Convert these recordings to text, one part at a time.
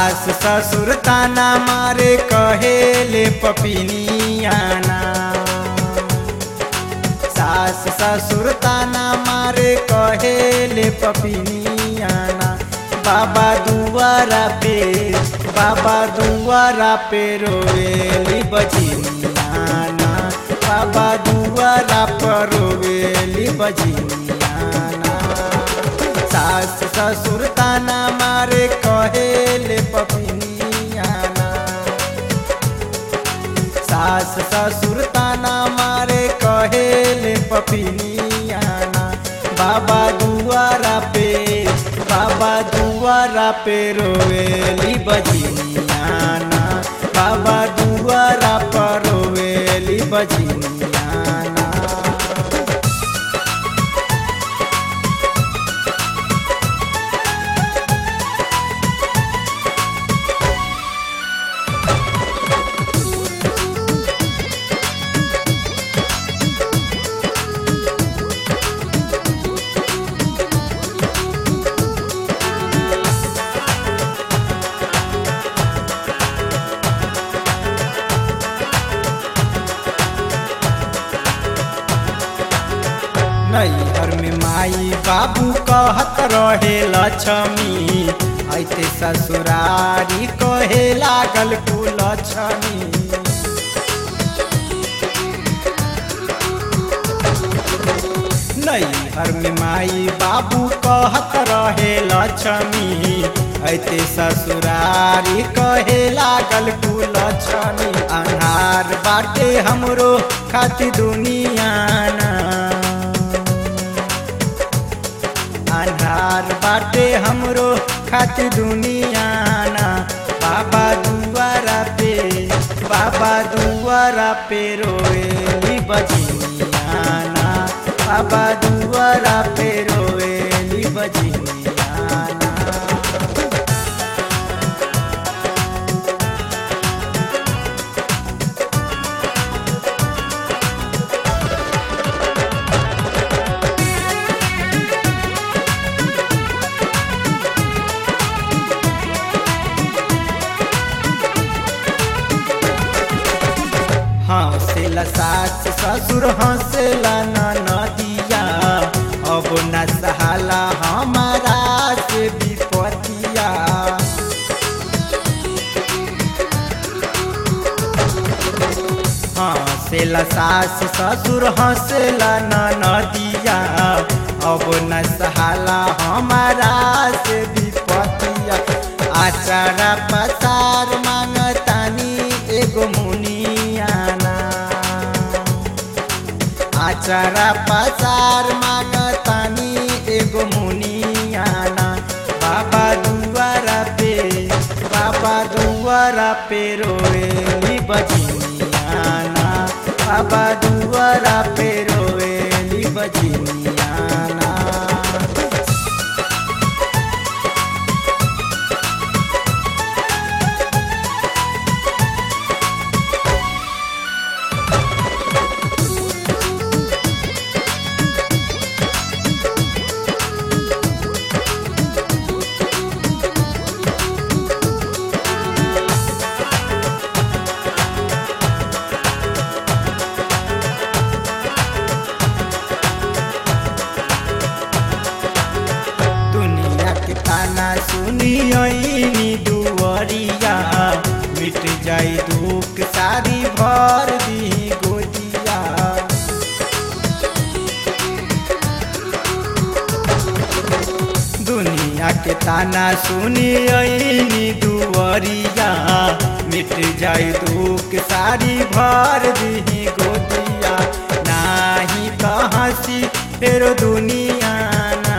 सास ससुर ताना मारे कहेले पपिनियाना सास ससुर ताना मारे कहेले पपिनियाना बाबा दुआरा पे बाबा दुआरा पे रोवेली बजिनियाना बाबा दुआरा पर रोवेली बजिनियाना सास ससुर ताना मारे कहेले पपिनियाना सास ससुर ताना मारे कहेले पपिनियाना बाबा दुआरा पे बाबा दुआरा पे रोवेली बजिनियाना बाबा दुआरा पर रोवेली बजिनियाना नैहर में माई बाबू कहत रहे लक्ष्मी ऐते ससुरारी कहे लागल कुलक्ष्मी नैहर में माई बाबू कहत रहे लक्ष्मी ऐते ससुरारी कहे लागल कुलक्ष्मी अन्हार बाटे हमरो खाती दुनियाना अन्हार बाटे हमरो खाती दुनियाना बाबा दुआरा पे बाबा दुआरा पे रोएली बजिनियाना बाबा दुआरा पे रोएली बजिनियाना हंसेला सास ससुर हंसेला नदिया अब न सहाला हमारा से विपतिया हंसेला सास ससुर हंसेला नदिया अब न सहाला हमारा से विपतिया आचारा पसार मांगतानी एगो मुनियाना आचारा पसार मांगतानी एगो मुनियाना बाबा दुआरा पे बाबा दुआरा पे रोएली बजिनियाना बाबा दुआरा पे रोएली बजिनियाना दुनिया के ताना सुनियनी दुवरिया मिट जाई दुख सारी भर दी गोदिया दुनिया के ताना सुनियनी दुवरिया मिट जाई दुख सारी भर दी गोदिया नाही तो हंसी फेर दुनिया ना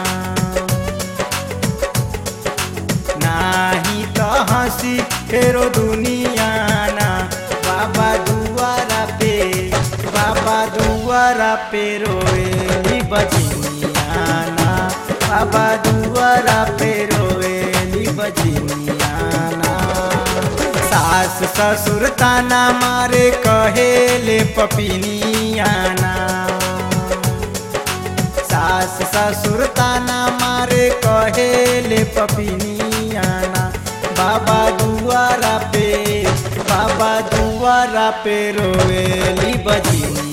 नाही तो हंसी फेरो दुनियाना बाबा दुआरा पे बाबा दुआरा पे रोएली बजिनियाना बाबा दुआरा पे रोएली बजिनियाना सास ससुर ताना मारे कहेले पपिनियाना सास ससुर ताना मारे कहेले पपिनियाना बाबा दुआरा पे रोवेली बजनिया